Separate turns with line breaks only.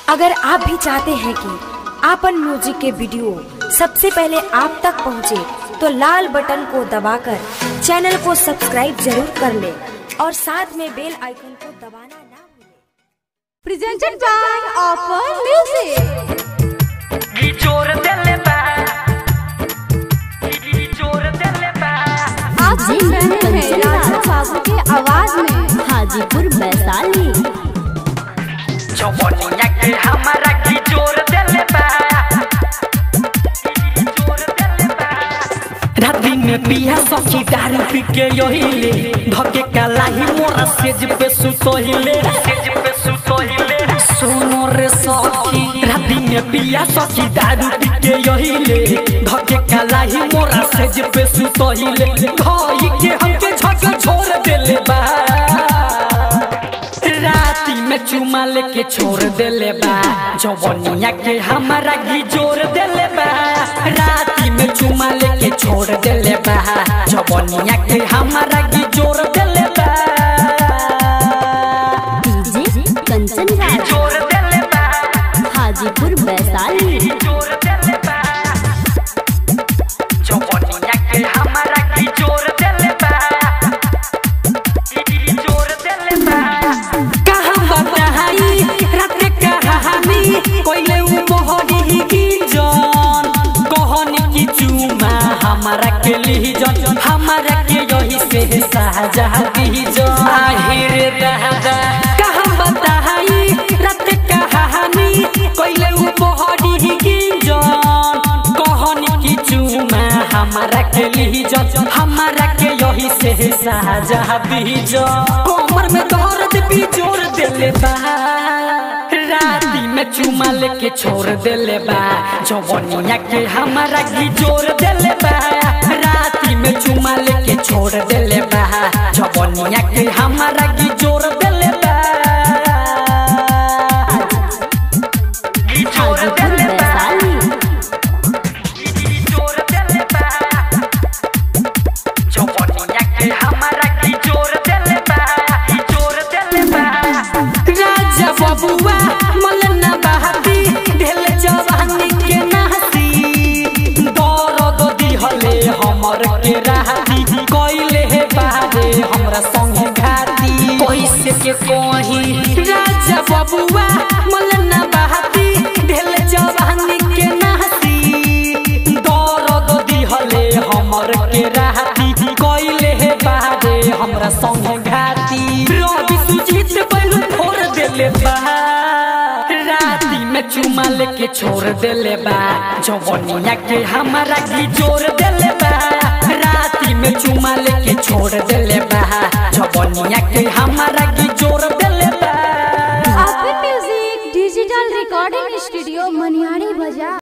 अगर आप भी चाहते हैं कि आपन म्यूजिक के वीडियो सबसे पहले आप तक पहुंचे, तो लाल बटन को दबाकर चैनल को सब्सक्राइब जरूर कर ले और साथ में बेल आइकन को दबाना ना भूलें।
presented by Offer Music.
जोर दिल बा जोर दिल बा
आप सुन रहे हैं राजा बाबू के आवाज में
हाजीपुर वैशाली
जवनिया के हमारा की जोर दिल बा जोर दिल बा राती में पिया सखी दारू पी के यहिले धके कालाही मोरा सेज पे सुतोहिले सेज पे सुतोहिले सोनो रे सखी राती में पिया सखी दारू पी के यहिले धके कालाही मोरा सेज पे सुतोहिले धई के हमके झक छोड़ देले बा राती में चुमा लेके छोड़ देले बा जवनिया के हमारा घी जोर देले बा राती में चुमा लेके छोड़ देले बा जवनिया के हमारा घी जोर देले बा
डीजे कंचन राज
जोर देले बा
हाजीपुर वैशाली
जोर देले बा जवनिया के हमारा घी जोर देले बा जोर देले बा कहाँ बताई रात के कहानी कोइले उ मोहनी की जान कहनी की चुमा हमारा के ली जान हमारा के यही से साजा दी जान आहिर दादा कहाँ बताई रात के कहानी कोइले उ मोहनी की जान कहनी की चुमा हमारा के ली जान हमारा के यही से साजा दी जान कमर में दर्द भी जोर देले बा राती में चुमा लेके छोड़ देले बा जवनिया के हमारा घी जोर देले बा राती में चुमा लेके छोड़ देले बा जवनिया के हमारा घी जोर देले बा घी जोर
हाजीपुर
देले बा
वैशाली
घी जोर देले बा जवनिया के हमारा घी जोर देले बा घी जोर देले बा राजा बबुआ मलना बहाती ढेल जवानी के नहती दर्द दिहले हमर के राहती कइले हे बारे हमरा संग घाती कैसे के कही राजा बबुआ मलना बहाती ढेल जवानी के नहती दर्द दिहले हमर के राहती कइले हे बारे हमरा संग घाती रवि सुजीत बैलू फोड़ देले बा राती में चुमा लेके छोड़ देले बा जवनिया के हमारा घी जोर देले बा राती में चुमा लेके छोड़ देले बा जवनिया के हमारा घी जोर देले बा
Offer Music Digital Recording Studio Maniari